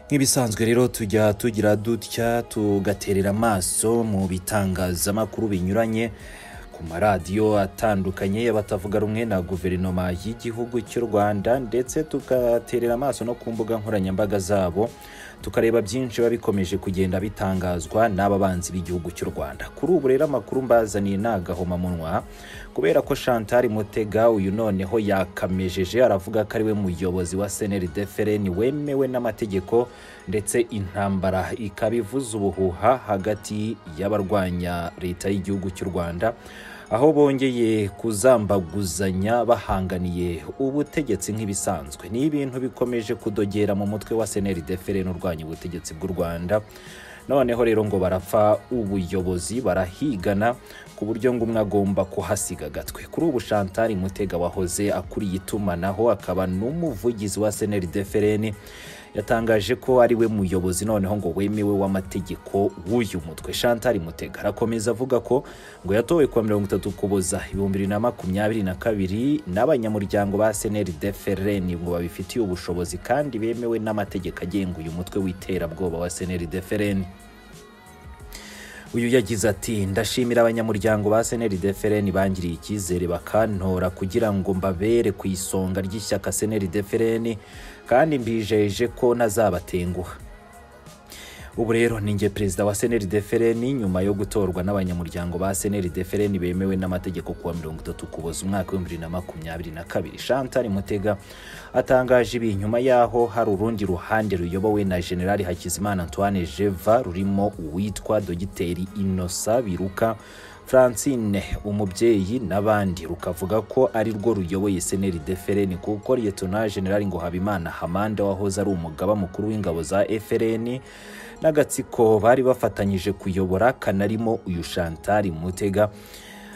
nk'ibisanzwe rero tujya tugira dutya tugaterera amaso mu bitangazamakuru binyuranye ku maradiyo atandukanye y'abatavuga rumwe na guverinoma y'igihugu cy'u rwanda ndetse tugaterera amaso no ku mbuga nkoranyambaga zabo tukareba byinshi biba bikomeje kugenda bitangazwa n'aba banzi b'igihugu cy'u rwanda kuri ubu rero amakuru mbazaniye ni agahomamunwa kubera ko chantal mutega uyu noneho yakamejeje aravuga ko ari we muyobozi wa cnrd frn wemewe n'amategeko ndetse intambara ikaba ivuza ubuhuha hagati y'abarwanya leta y'igihugu cy'u rwanda aho bongeye kuzambaguzanya bahanganiye ubutegetsi nk'ibisanzwe ni ibintu bikomeje kudogera mu mutwe wa cnrd frn urwanya ubutegetsi bw'u rwanda noneho rero ngo barapfa ubuyobozi barahigana ku buryo ngo umwe agomba kuhasiga agatwe kuri ubu shantari mutega wahoze akuriye itumanaho akaba n'umuvugizi wa cnrd frn yatangaje ko ari we muyobozi noneho ngo wemewe w'amategeko w'uyu mutwe shantari mutega arakomeza avuga ko ngo yatowe kuwa mirongo itatu kuboza ibihumbi bibiri na makumyabiri na kabiri n'abanyamuryango ba cnrd frn ngo babifitiye ubushobozi kandi bemewe n'amategeko agenga uyu mutwe w'iterabwoba wa cnrd frn uyu yagize ati ndashimira abanyamuryango ba cnrd frn bangiriye icyizere bakantora kugira ngo mbabere ku isonga ry'ishyaka cnrd frn kandi mbijeje ko ntazabatenguha ubu rero ni njye perezida wa cnrd frn nyuma yo gutorwa n'abanyamuryango ba cnrd frn bemewe n'amategeko kuwa mirongo itatu kuboza umwaka w'ibihumbi bibiri na makumyabiri na kabiri shantari mutega atangaje ibi nyuma y'aho hari urundi ruhande ruyobowe na generali hakizimana antoine jeva rurimo uwitwa dogiteri inosa biruka francine umubyeyi n'abandi rukavuga ko ari rwo ruyoboye seneri defereni kuko liyetona generali ngo habimana hamanda wahoze ari umugaba mukuru w'ingabo za frn n'agatsiko bari bafatanyije kuyobora kanarimo uyu shantari mutega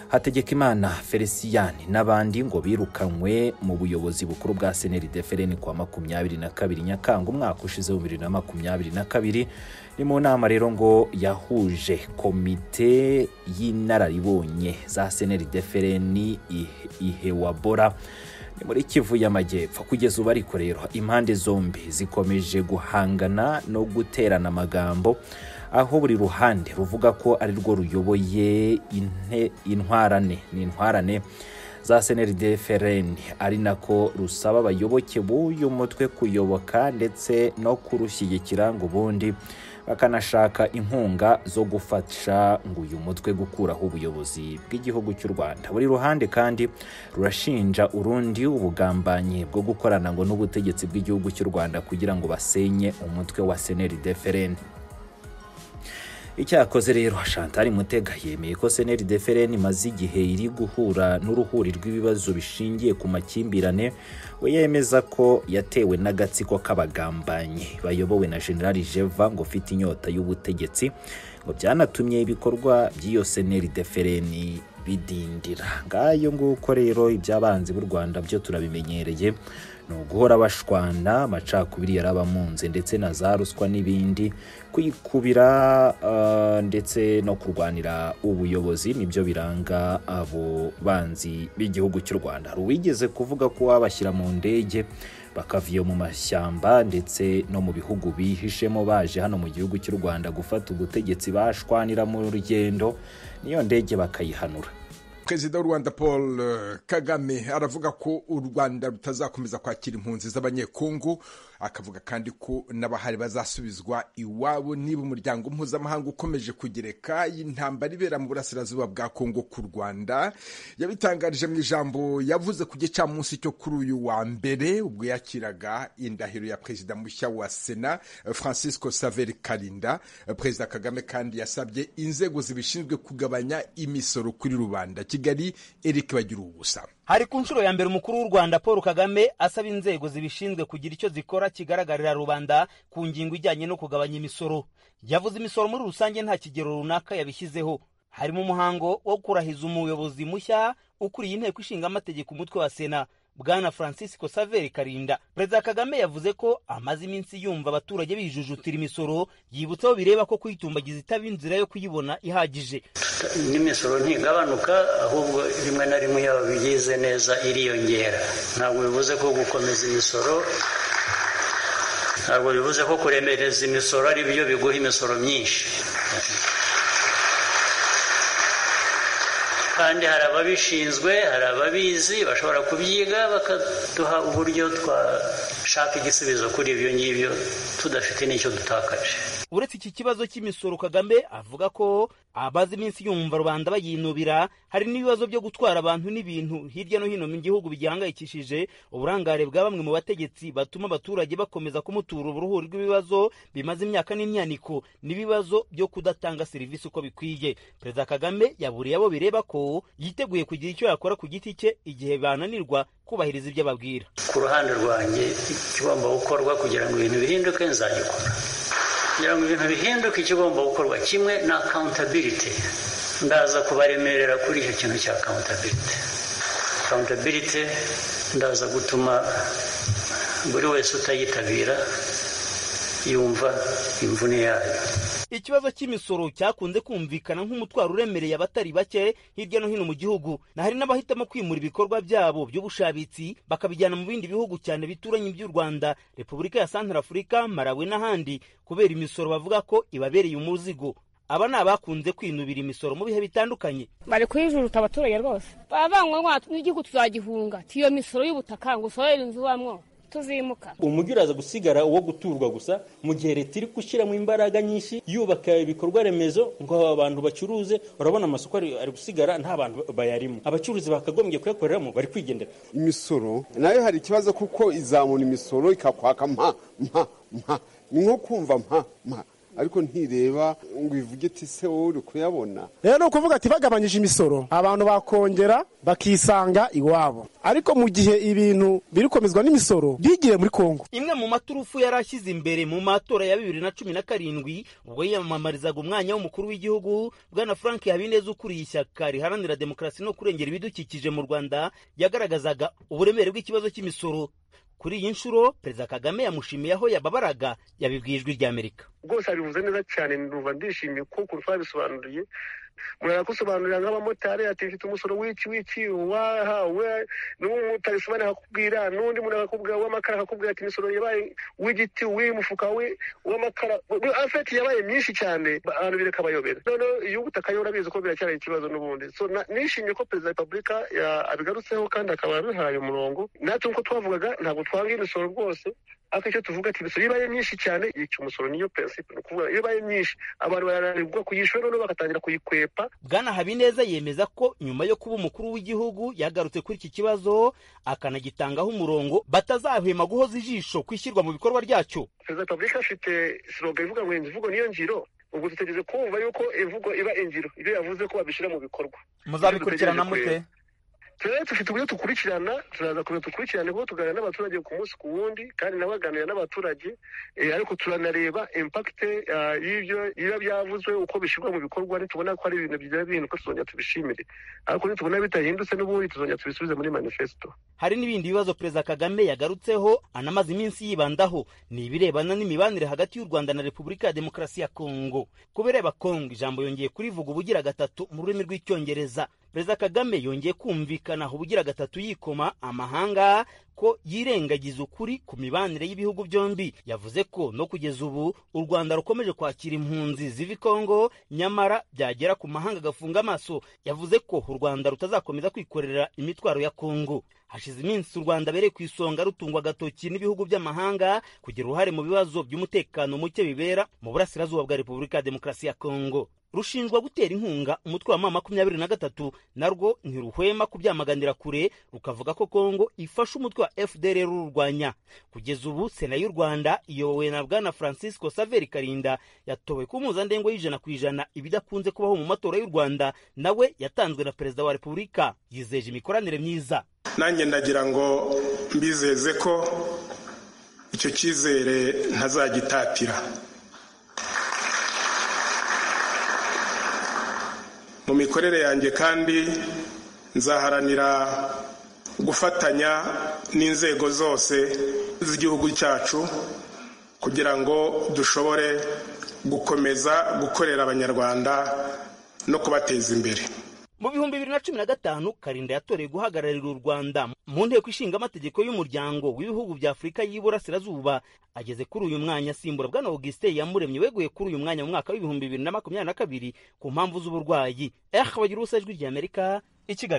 hategekimana feliciyani n'abandi ngo birukanywe mu buyobozi bukuru bwa seneri defereni kwa makumyabiri na kabiri nyakanga umwaka ushize wa bibiri na makumyabiri na kabiri ni mu nama rero ngo yahuje komite y'inararibonye za seneri defereni ihewabora ni muri kivu y'amajyepfo kugeza ubu ariko rero impande zombi zikomeje guhangana no guterana amagambo aho buri ruhande ruvuga ko ari rwo ruyoboye intwarane ni intwarane za cnrd frn ari nako rusaba abayoboke b'uyu mutwe kuyoboka ndetse no kurushyigikira ngo ubundi bakanashaka inkunga zo gufasha ngo uyu mutwe gukuraho ubuyobozi bw'igihugu cy'u rwanda buri ruhande kandi rurashinja urundi ubugambanyi bwo gukorana ngo n'ubutegetsi bw'igihugu cy'u rwanda kugira ngo basenye umutwe wa cnrd frn icyakoze rero shantari mutega yemeye ko seneri defereni imaze igihe iri guhura n'uruhuri rw'ibibazo bishingiye ku makimbirane we yemeza ko yatewe n'agatsiko k'abagambanyi bayobowe na generali jeva ngo ufite inyota y'ubutegetsi ngo byanatumye ibikorwa by'iyo seneri defereni bidindira ngayo nguko rero iby'abanzi b'u rwanda byo turabimenyereye ni uguhora bashwana amacakubiri yarabamunze ndetse na za ruswa n'ibindi kwikubira ndetse no kurwanira ubuyobozi nibyo biranga abo banzi b'igihugu cy'u rwanda hari uwigeze kuvuga ko wabashyira mu ndege bakava iyo mu mashyamba ndetse no mu bihugu bihishemo baje hano mu gihugu cy'u rwanda gufata ubutegetsi bashwanira mu rugendo niyo ndege bakayihanura perezida w'u rwanda paul kagame aravuga ko u rwanda rutazakomeza kwakira impunzi z'abanyekungu akavuga kandi ko n'abahari bazasubizwa iwabo niba umuryango mpuzamahanga ukomeje kugereka y'intambara ibera mu burasirazuba bwa kongo ku rwanda yabitangarije mu ijambo yavuze ku gicamunsi cyo kuri uyu wa mbere ubwo yakiraga indahiro ya perezida mushya wa sena francisco saveri karinda perezida kagame kandi yasabye inzego zibishinzwe kugabanya imisoro kuri rubanda kigali eric bagira ubusa hari ku nshuro ya mbere umukuru w'u rwanda paul kagame asaba inzego zibishinzwe kugira icyo zikora kigaragarira rubanda ku ngingo ijyanye no kugabanya imisoro yavuze imisoro muri rusange nta kigero runaka yabishyizeho harimo umuhango wo kurahiza umuyobozi mushya ukuriye inteko ishinga amategeko umutwe wa sena bwana francisco saveri karinda perezida kagame yavuze ko amaze iminsi yumva abaturage bijujutira imisoro yibutsaho bireba ko kuyitumbagiza itaba inzira yo kuyibona ihagije n'imisoro ntigabanuka ahubwo rimwe na rimwe yaba bigize neza iriyongera ntabwo bivuze ko gukomeza imisoro ntabwo bivuze ko kuremereza imisoro ari byo biguha imisoro myinshi kandi hari ababishinzwe hari ababizi bashobora kubyiga bakaduha uburyo twashaka igisubizo kuri ibyo ngibyo tudafite n'icyo dutakaje uretse iki kibazo cy'imisoro kagame avuga ko abazi iminsi yumva rubanda bayinubira hari n'ibibazo byo gutwara abantu n'ibintu hirya no hino mu gihugu bigihangayikishije uburangare bwa bamwe mu bategetsi batuma abaturage bakomeza kumutura uruhuri rw'ibibazo bimaze imyaka n'imyaniko n'ibibazo byo kudatanga serivisi uko bikwiye perezida kagame yaburiye abo bireba ko yiteguye kugira icyo yakora ku giti cye igihe bananirwa kubahiriza ibyo ababwira ku ruhande rwanjye ikigomba gukorwa kugira ngo ibintu bihinduke nzagikora kugira ngo ibintu bihinduke ikigomba gukorwa kimwe na accountability ndaza kubaremerera kuri icyo kintu cya accountability accountability ndaza gutuma buri wese utayitabira yumva imvune yayo ikibazo cy'imisoro cyakunze kumvikana nk'umutwaro uremereye abatari bake hirya no hino mu gihugu na hari n'abahitamo kwimura ibikorwa byabo by'ubushabitsi bakabijyana mu bindi bihugu cyane bituranye iby'u rwanda repubulika ya santarafurika malawi n'ahandi kubera imisoro bavuga ko ibabereye umuzigo aba ni abakunze kwinubira imisoro mu bihe bitandukanye bari kuyijuruta abaturage rwose baravuga ngo n'igihugu tuzagihunga tiyo misoro y'ubutaka ngo usorere inzu ubamo tuzimuka umujyi uraza gusigara uwo guturwa gusa mu gihe leta iri gushyiramo imbaraga nyinshi yubaka ibikorwa remezo ngo abantu bacuruze urabona amasoko ari gusigara nta bantu bayarimo abacuruzi bakagombye kuyakoreramo bari kwigendera imisoro nayo hari ikibazo kuko izamura imisoro ikakwaka mpa mpa mpa ni nko kumva mpa mpa ariko ntireba ngo ivuge iti se wowe uri kuyabona rero ni ukuvuga ati bagabanyije imisoro abantu bakongera bakisanga iwabo ariko mu gihe ibintu birikomezwa n'imisoro byigiye muri kongo imwe mu maturufu yari ashyize imbere mu matora ya bibiri na cumi na karindwi ubwo yiyamamarizaga umwanya w'umukuru w'igihugu bwana frank habineza ukuriye ishyaka riharanira demokarasi no kurengera ibidukikije mu rwanda yagaragazaga uburemere bw'ikibazo cy'imisoro kuri iyi nshuro perezida kagame yamushimiye aho yababaraga yabibwiye ijwi ry'amerika rwose abivuze neza cyane numva ndishimiye kuko twabisobanuriye murakusobanurira nk'abamotari ati mfite umusoro w'iki w'iki wahawe n'umutarisobanura akakubwira n'undi muntu akakubwira w'amakara akakubwira ati imisoro yabaye w'igiti w'umufuka w'amakara afeti yabaye myinshi cyane abantu birakabayobera noneho iyo ubutaka yo urabizi ko biracyari ikibazo n'ubundi so nishimiye ko perezida wa repubulika abigarutseho kandi akaba yabihaye umurongo natwe nk'uko twavugaga ntabwo twanga imisoro rwose ariko icyo tuvuga ati imisoro ibaye myinshi cyane yica umusoro niyo prinsipe ni ukuvuga iyo ibaye myinshi abantu barananirwa kuyishyura noneho bagatangira kuyikwepa bwana habineza yemeza ko nyuma yo kuba umukuru w'igihugu yagarutse kuri iki kibazo akanagitangaho umurongo batazahwema guhoza ijisho kwishyirwa mu bikorwa ryacyo perezida repubulika afite siroga ivuga ngo imvugo niyo ngiro ubwo dutegereje kumva yuko imvugo iba ingiro ibyo yavuze ko babishyira mu bikorwa muzabikurikirana mute rero dufite uburyo dukurikirana turaza kubera dukurikirane kuko tuganira n'abaturage ku munsi ku wundi kandi nawe aganira n'abaturage ariko turanareba impakite y'ibyo biba byavuzwe uko bishyirwa mu bikorwa nitubona ko ari ibintu byiza bihinduka tuzongera tubishimire ariko nitubona bitahindutse n'ubundi tuzongera tubisubize muri manifesito hari n'ibindi bibazo perezida kagame yagarutseho anamaze iminsi yibandaho ni ibirebana n'imibanire hagati y'u rwanda na repubulika ya demokarasi ya kongo ku bireba kongo ijambo yongeye kurivuga ubugira gatatu mu rurimi rw'icyongereza perezida kagame yongeye kumvikana ubugira gatatu yikoma amahanga ko yirengagiza ukuri ku mibanire y'ibihugu byombi yavuze ko no kugeza ubu u rwanda rukomeje kwakira impunzi ziva i kongo nyamara byagera ku mahanga agafunga amaso yavuze ko u rwanda rutazakomeza kwikorera imitwaro ya kongo hashize iminsi u rwanda bereye ku isonga rutungwa agatoki n'ibihugu by'amahanga kugira uruhare mu bibazo by'umutekano muke bibera mu burasirazuba bwa repubulika ya demokarasi ya kongo rushinjwa gutera inkunga umutwe wa ma makumyabiri na gatatu narwo ntiruhwema kubyamaganira kure rukavuga ko kongo ifasha umutwe wa fdr rurwanya kugeza ubu sena y'u rwanda iyobowe na bwana francisco saveri karinda yatowe ku mpuzandengo y'ijana ku ijana ibidakunze kubaho mu matora y'u rwanda nawe yatanzwe na perezida wa repubulika yizeje imikoranire myiza nanjye ndagira ngo mbizeze ko icyo cyizere ntazagitatira mu mikorere yanjye kandi nzaharanira gufatanya n'inzego zose z'igihugu cyacu kugira ngo dushobore gukomeza gukorera abanyarwanda no kubateza imbere mu bihumbi bibiri na cumi na gatanu karinda yatoreye guhagararira u rwanda mu nteko ishinga amategeko y'umuryango w'ibihugu bya afurika y'iburasirazuba ageze kuri uyu mwanya asimbura bwana augustin yamuremye weguye kuri uyu mwanya mu mwaka w'ibihumbi bibiri na makumyabiri na kabiri ku mpamvu z'uburwayi eh bagira ubusa ijwi ry'amerika i kigali